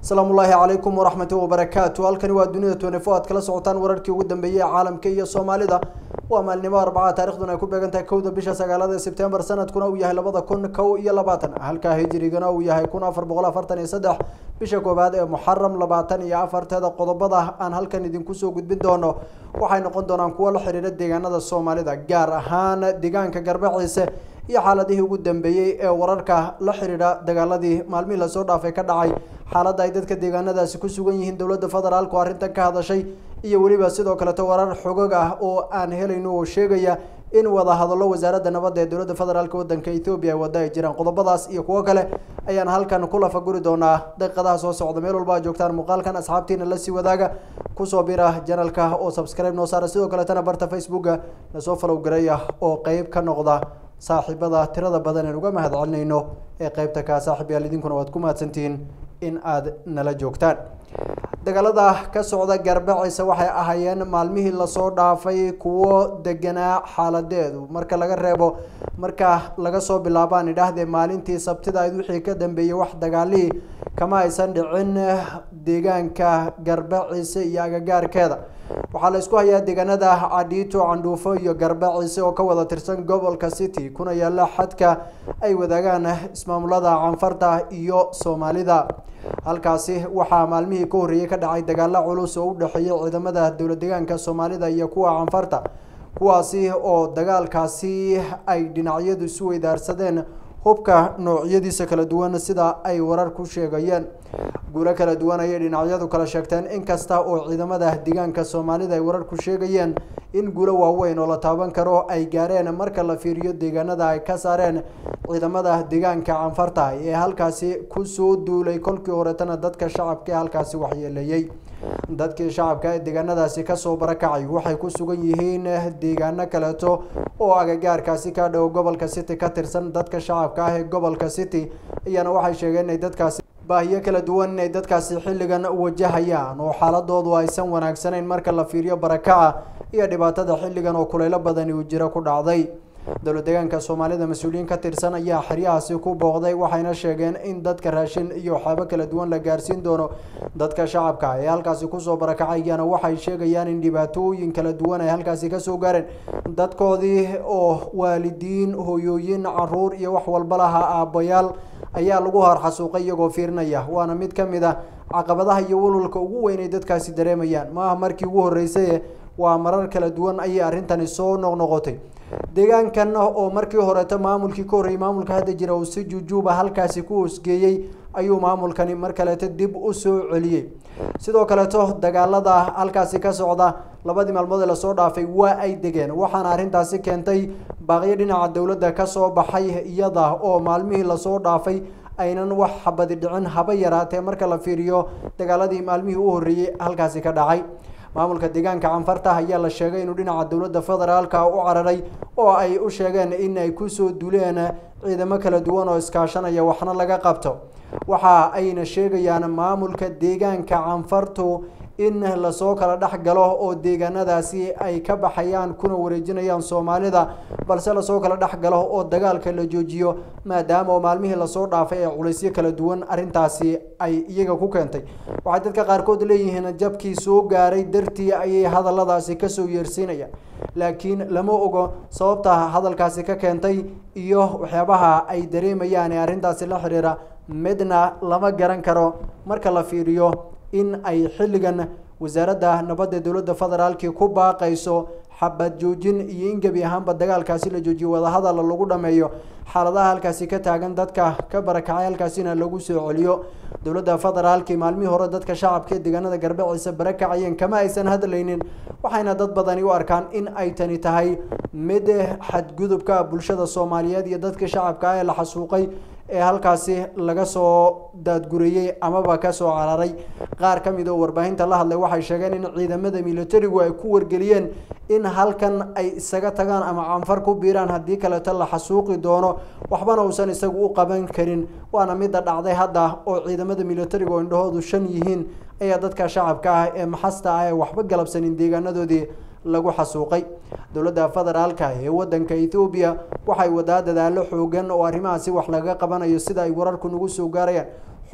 asalaamu ullaahi calaykum waraxmati wabarakaatu halkani waa dunida twenefo aad kala socotaan wararkii ugu dambeeyey ee caalamka iyo soomaalida waa maalnimo arbaca taarikhduna ay ku beegan tahay kowda bisha sagaalada sebtembar sanadkuna uu yahay labada kun kow iyo labaatan halkaa hijirigana uu yahay kun afar boqol afartan iyo saddex bisha koowaad ee muxaram labaatan iyo afarteeda qodobada aan halkan idinku soo gudbin doono waxay noqon doonaan kuwo la xiriira deegaanada soomaalida gaar ahaan deegaanka garbaciise iyo xaaladihii ugu dambeeyey ee wararka la xiriira dagaaladii maalmihii lasoo dhaafay ka dhacay xaaladda ay dadka deegaanadaasi ku sugan yihiin dowladda federaalku arrintan ka hadashay iyo weliba sidoo kaleto warar xogog ah oo aan helayno oo sheegaya in wada hadallo wasaaradda nabadda ee dowladda federaalk wadanka ethoobiya ay wada ay jiraan qodobadaas iyo kuwo kale ayaan halkan ku lafaguri doonaa daqiiqadaha soo socda meel walba aad joogtaan muuqaalkan asxaabtiina lasii wadaaga kusoo bira janalka oo subscribe noo saara sidoo kaletana barta facebooka nasoo falow garaya oo qeyb ka noqda saaxiibada tirada badan aan uga mahad celinayno ee qeybta kaa saaxiib yaal idinkuna waad ku mahadsantihiin in aad nala joogtaan dagaalada ka socda garbaciise waxay ahaayeen maalmihii lasoo dhaafay kuwo deganaa xaaladeedu marka laga reebo marka laga soo bilaabaan idhaahdee maalintii sabtida ayd wixii ka dambeeyey wax dagaalihii kama aysan dhicin deegaanka garbaciise iyo agagaarkeeda waxaa la isku hayaa deegaanada cadhiito candhuufo iyo garbaciise oo ka wada tirsan gobolka city kuna yaala xadka ay wadaagaan ismaamulada canfarta iyo soomaalida halkaasi waxaa maalmihii ka horreeyey ka dhacay dagaalo culus oo u dhexeeyay ciidamada dowlad deegaanka soomaalida iyo kuwa canfarta kuwaasi oo dagaalkaasi ay dhinacyadu isu weydaarsadeen hubka noocyadiisa kala duwan sida ay warar ku sheegayeen guulo kala duwan ayay dhinacyadu kala sheegteen inkasta oo ciidamada deegaanka soomaalida ay warar ku sheegayeen in guulo waaweyn oo la taaban karo ay gaareen marka la fiiriyo deegaanada ay ka saareen ciidamada deegaanka canfarta ee halkaasi kusoo duulay kolkii horetana dadka shacabka ee halkaasi waxyeeleeyey dadkii shacabka ee deegaanadaasi kasoo barakacay waxay ku sugan yihiin deegaano kaleeto oo agagaarkaasi ka dhow gobolka city ka tirsan dadka shacabka ah ee gobolka city ayaana waxay sheegeen inay dadkaasi baahiyo kala duwan inay dadkaasi xilligan wajahayaan oo xaaladoodu aysan wanaagsanayn marka la fiiriyo barakaca iyo dhibaatada xilligan oo kuleylo badani uu jiro ku dhacday dowlad deegaanka soomaalida mas-uuliyiin ka tirsan ayaa xeryahaasi ku booqday waxayna sheegeen in dadka raashin iyo waxyaabo kala duwan la gaarsiin doono dadka shacabka ee halkaasi kusoo barakacayana waxay sheegayaan in dhibaatooyin kala duwan ay halkaasi kasoo gaareen dadkoodii oo waalidiin hoyooyin caruur iyo wax walba lahaa aabbayaal ayaa lagu harxasuuqay iyagoo fiirinaya waana mid ka mid a caqabadaha iyo walwalka ugu weyn ay dadkaasi dareemayaan maaha markii ugu horreysay waa marar kala duwan ayay arrintani soo noqnoqotay deegaankan oo markii horeeto maamulkii ka horreeyay maamulka hadda jira uu si juujuuba halkaasi ku hoosgeeyey ayuu maamulkani mar kaleeto dib u soo celiyey sidoo kaleeto dagaalada halkaasi ka socda labadii maalmood ee lasoo dhaafay waa ay degeen waxaana arrintaasi keentay baaqyo dhinaca dowladda kasoo baxay iyada oo maalmihii lasoo dhaafay aynan wax xabadi dhicin haba yaraatee marka la fiiriyo dagaaladii maalmihii u horreeyey halkaasi ka dhacay maamulka deegaanka canfarta ayaa la sheegay inuu dhinaca dowladda federaalka u cararay oo ay u sheegeen in ay kusoo duleen ciidamo kala duwan oo iskaashanaya waxna laga qabto waxa ayna sheegayaan maamulka deegaanka canfartu in lasoo kala dhex galo oo deegaanadaasi ay ka baxayaan kuna wareejinayaan soomaalida balse lasoo kala dhex galo oo dagaalka la joojiyo maadaama oo maalmihii lasoo dhaafay ee culaysyo kala duwan arrintaasi ay iyaga ku keentay waxay dadka qaarkood leeyihiin jabkii soo gaaray dartii ayay hadalladaasi kasoo yeersiinayaan laakiin lama ogo sababta hadalkaasi ka keentay iyo waxyaabaha ay dareemayaan ee arrintaasi la xiriira midna lama garan karo marka la fiiriyo in ay xilligan wasaaradda nabadda dowladda federaalki ku baaqayso xabad joojin iyo in gebi ahaanba dagaalkaasi la joojiyo wadahadal lagu dhameeyo xaaladaha halkaasi ka taagan dadka ka barakacay halkaasina lagu soo celiyo dowladda federaalki maalmihii hore dadka shacabka ee deegaanada garbaciise barakacayeen kama aysan hadlaynin waxayna dad badani u arkaan in ay tani tahay mid xadgudubka bulshada soomaaliyeed iyo dadka shacabka ah ee la xasuuqay ee halkaasi laga soo daadguriyey amaba kasoo cararay qaar ka mid oo warbaahinta la hadlay waxay sheegeen in ciidamada militarigu ay ku wargeliyeen in halkan ay isaga tagaan ama canfar ku biiraan haddii kaleeto la xasuuqi doono waxbana uusan isagu u qaban karin waana midda dhacday hadda oo ciidamada militariga oo indhahoodu shan yihiin ayaa dadka shacabka ah ee maxasta ah ee waxba galabsanin deegaanadoodii lagu xasuuqay dowladda federaalka ee wadanka ethoobiya waxay wadaa dadaalo xoogan oo arrimahaasi wax laga qabanayo sida ay wararku nagu soo gaarayaan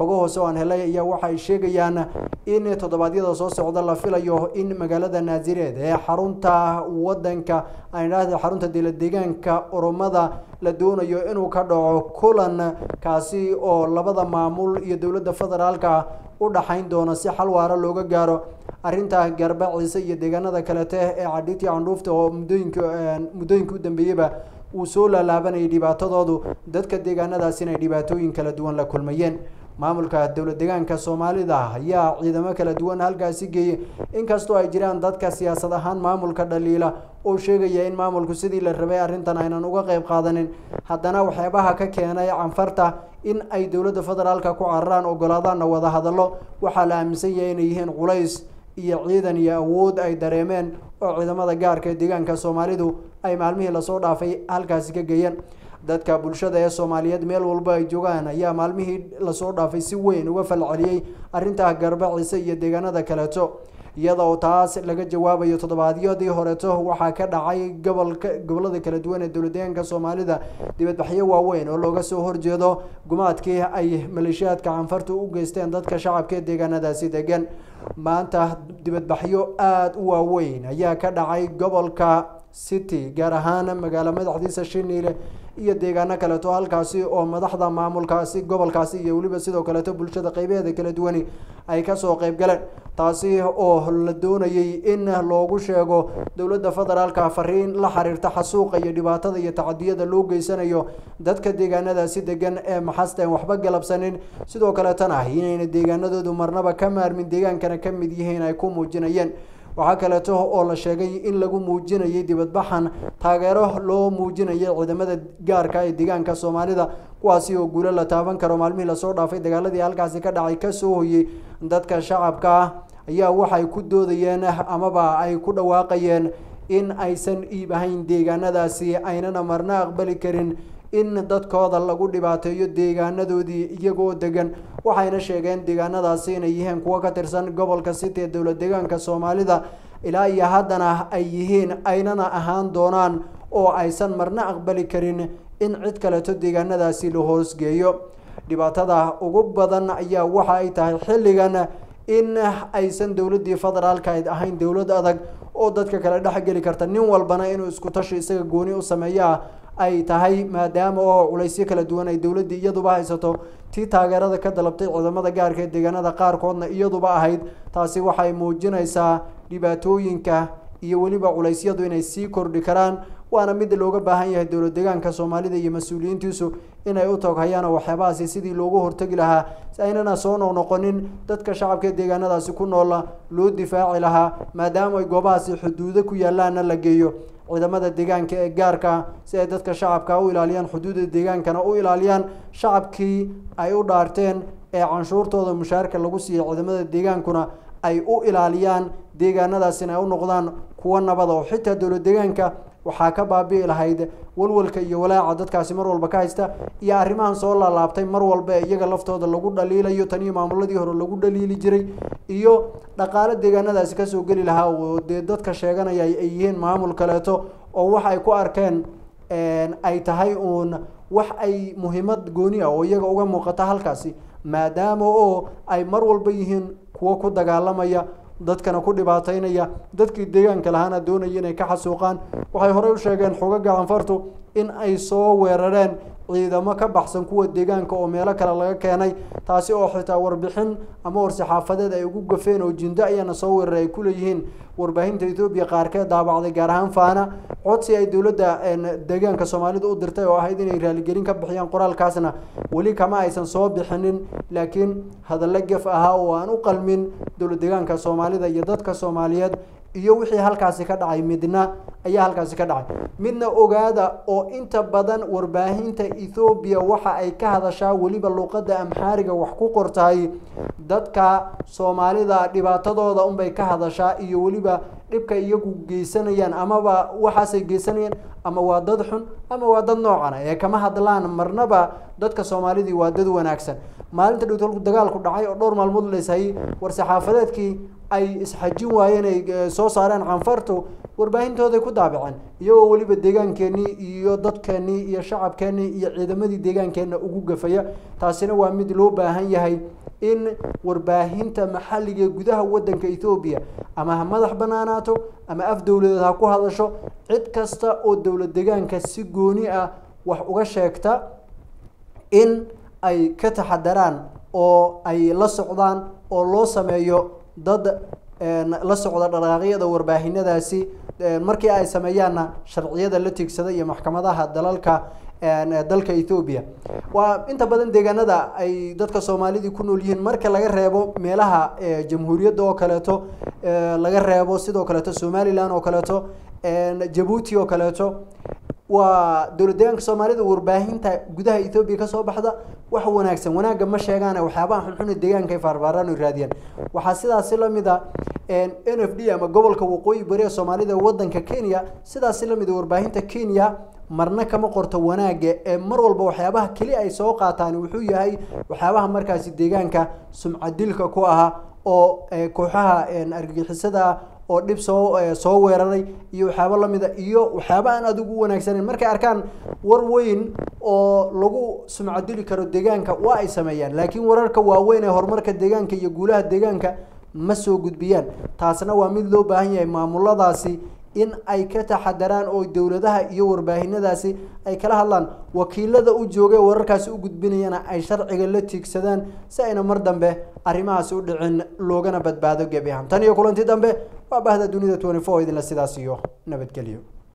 xogo hoose oo aan helay ayaa waxa ay sheegayaan in toddobaadyada soo socda la filayo in magaalada naasireed ee xarunta wadanka aan idhaahda xarunta dowlad deegaanka oromada la doonayo inuu ka dhaco kulan kaasi oo labada maamul iyo dowladda federaalka u dhaxayn doono si xal waara looga gaaro arrinta garbaciise iyo deegaanada kalete ee cadhiiti candhuufta oo muddooyinka muddooyinka u dambeeyeyba uu soo laalaabanayay dhibaatadoodu dadka deegaanadaas inay dhibaatooyin kala duwan la kulmayeen maamulka dowlad deegaanka soomaalida ayaa ciidamo kala duwan halkaasi geeyey inkastoo ay jiraan dadka siyaasad ahaan maamulka dhaliila oo sheegaya in maamulku sidii la rabay arrintan aynan uga qeyb qaadanin haddana waxyaabaha ka keenay canfarta in ay dowladda federaalka ku cararaan ogolaadaanna wada hadallo waxaa la aaminsan yahay inay yihiin culays iyo ciidan iyo awood ay dareemeen oo ciidamada gaarka ee deegaanka soomaalidu ay maalmihii lasoo dhaafay halkaasi ka geeyeen dadka bulshada ee soomaaliyeed meel walba ay joogaan ayaa maalmihii lasoo dhaafay si weyn uga falceliyey arrinta garbaciise iyo deegaanada kaleeto iyada oo taas laga jawaabayo toddobaadyadii horeeto waxaa ka dhacay gobolka gobolada kala duwan ee dowladdeegaanka soomaalida dibadbaxyo waaweyn oo looga soo horjeedo gumaadkii ay maleeshiyaadka canfartu u geysteen dadka shacabka ee deegaanadaasi degan maanta dibadbaxyo aada u waaweyn ayaa ka dhacay gobolka city gaar ahaan magaalo madaxdiisa shiniile iyo deegaano kaleeto halkaasi oo madaxda maamulkaasi gobolkaasi iyo weliba sidoo kaleeto bulshada qeybaheeda kala duwani ay kasoo qeyb galeen taasi oo la doonayay in loogu sheego dowladda federaalka fariin la xiriirta xasuuqa iyo dhibaatada iyo tacadiyada loo geysanayo dadka deegaanadaasi degan ee maxasta aan waxba galabsanin sidoo kaleetana inayna deegaanadoodu marnaba ka maarmin deegaankana ka mid yihiin ay ku muujinayeen waxaa kaleeto oo la sheegay in lagu muujinayay dibadbaxan taageero loo muujinayay ciidamada gaarka ee deegaanka soomaalida kuwaasi oo guulo la taaban karo maalmihii lasoo dhaafay dagaaladii halkaasi ka dhacay kasoo hoyey dadka shacabka ah ayaa waxay ku doodayeen amaba ay ku dhawaaqayeen in aysan iib ahayn deegaanadaasi aynana marna aqbali karin in dadkooda lagu dhibaateeyo deegaanadoodii iyagoo degan waxayna sheegeen deegaanadaasi inay yihiin kuwo ka tirsan gobolka city ee dowlad deegaanka soomaalida ilaa iyo haddana ay yihiin aynana ahaan doonaan oo aysan marna aqbali karin in cid kaleeto deegaanadaasi la hoosgeeyo dhibaatada ugu badan ayaa waxa ay tahay xilligan in aysan dowladdii federaalka ahayn dowlad adag oo dadka kale dhexgeli karta nin walbana inuu isku tashi isaga gooni u sameeyaa ay tahay maadaama oo culaysyo kala duwan ay dowladdii iyaduba haysato tii taageerada ka dalabtay ciidamada gaarka ee deegaanada qaarkoodna iyaduba ahayd taasi waxay muujinaysaa dhibaatooyinka iyo weliba culeysyadu inay sii kordhi karaan waana mid looga baahan yahay dowlad deegaanka soomaalida iyo mas-uuliyiintiisu inay u toghayaan waxyaabahaasi sidii loogu hortegi lahaa si aynana soo noqnoqonin dadka shacabka ee deegaanadaasi ku noola loo difaaci lahaa maadaama ay goobahaasi xuduudo ku yaalaana la geeyo ciidamada deegaanka ee gaarka si ay dadka shacabka u ilaaliyaan xuduudda deegaankana u ilaaliyaan shacabkii ay u dhaarteen ee canshuurtooda mushaarka lagu siiyey ciidamada deegaankuna ay u ilaaliyaan deegaanadaasina ay u noqdaan kuwo nabada oo xitaa dowlad deegaanka waxaa ka baabi'i lahayd walwalka iyo walaaca dadkaasi mar walba ka haysta iyo arrimahan soo laalaabtay mar walba ee iyaga laftooda lagu dhaliilayo tan iyo maamuladii hore lagu dhaliili jiray iyo dhaqaalo deegaanadaasi kasoo geli lahaa oo dee dadka sheeganaya ay yihiin maamul kaleeto oo wax ay ku arkeen ay tahay uun wax ay muhiimad gooni ah oo iyaga uga muuqata halkaasi maadaama oo ay mar walba yihiin kuwo ku dagaalamaya dadkana ku dhibaateynaya dadkii deegaanka lahaana doonaya inay ka xasuuqaan waxay horey u sheegeen xogaga canfartu in ay soo weerareen ciidamo ka baxsan kuwa deegaanka oo meelo kale laga keenay taasi oo xitaa warbixin ama war-saxaafadeed ay ugu gafeen oo jindo ayaana soo weeraray ay ku leeyihiin warbaahinta etoobiya qaarkeed daabacday gaar ahaan faana codsi ay dowladda deegaanka soomaalida u dirtay oo ahayd inay raaligelin ka bixiyaan qoraalkaasna weli kama aysan soo bixinin laakiin hadallo gef ahaa oo aan u qalmin dowlad deegaanka soomaalida iyo dadka soomaaliyeed iyo wixii halkaasi ka dhacay midna ayaa halkaasi ka dhacay midna ogaada oo inta badan warbaahinta ethoobiya waxa ay ka hadashaa weliba luuqadda amxaariga wax ku qortahay dadka soomaalida dhibaatadooda unbay ka hadashaa iyo weliba dhibka iyagu geysanayaan amaba waxaasay geysanayaan ama waa dad xun ama waa dad noocana ee kama hadlaan marnaba dadka soomaalidii waa dad wanaagsan maalinta dhowtolku dagaalku dhacay oo dhowr maalmood leeshayay war saxaafadeedkii ay isxajin waayeen ay soo saareen canfartu warbaahintooday ku ku daabaceen iyagoo weliba deegaankeenii iyo dadkeenii iyo shacabkeenii iyo ciidamadii deegaankeenna ugu gafaya taasina waa mid loo baahan yahay in warbaahinta maxalliga ee gudaha waddanka ethoobiya ama ha madax banaanaato ama af dowladeed ha ku hadasho cid kasta oo dowlad deegaanka si gooni ah wax uga sheegta in ay ka taxadaraan oo ay la socdaan oo loo sameeyo dad la socda dhaqaaqyada warbaahinadaasi markii ay sameeyaanna sharciyada la tiigsada iyo maxkamadaha dalalka dalka ethoobiya waa inta badan deegaanada ay dadka soomaalidii ku nool yihiin marka laga reebo meelaha jamhuuriyadda oo kaleeto laga reebo sidoo kaleeto somalilan oo kaleeto jabuuti oo kaleeto waa dowlad deegaanka soomaalida warbaahinta gudaha ethoobiya kasoo baxda wax wanaagsan wanaagga ma sheegaan waxyaabaha xunxun deegaanka ay faarfaaraan o raadiyaan waxaa sidaasi lamid a n f d ama gobolka waqooyi bari ee soomaalida wadanka kenya sidaasi lamid a warbaahinta kenya marna kama qorto wanaagga ee mar walba waxyaabaha keli ay soo qaataan wuxuu yahay waxyaabaha markaasi deegaanka sumcadilka ku ahaa oo kooxaha argagixisada oo dhib soo soo weeraray iyo waxyaabo lamida iyo waxyaaba aan adigu u wanaagsaneyn markay arkaan war weyn oo lagu sumcadili karo deegaanka waa ay sameeyaan laakiin wararka waaweyn ee horumarka deegaanka iyo guulaha deegaanka ma soo gudbiyaan taasna waa mid loo baahan yahay maamuladaasi in ay ka taxadaraan oo dowladaha iyo warbaahinadaasi ay kala hadlaan wakiilada u jooga wararkaasi u gudbinayana ay sharciga la tiigsadaan si ayna mar dambe arrimahaasi u dhicin loogana badbaado gebi ahaan tan iyo kulanti dambe waa bahda dunida twenty four idinla sidaas iyo nabadgelyo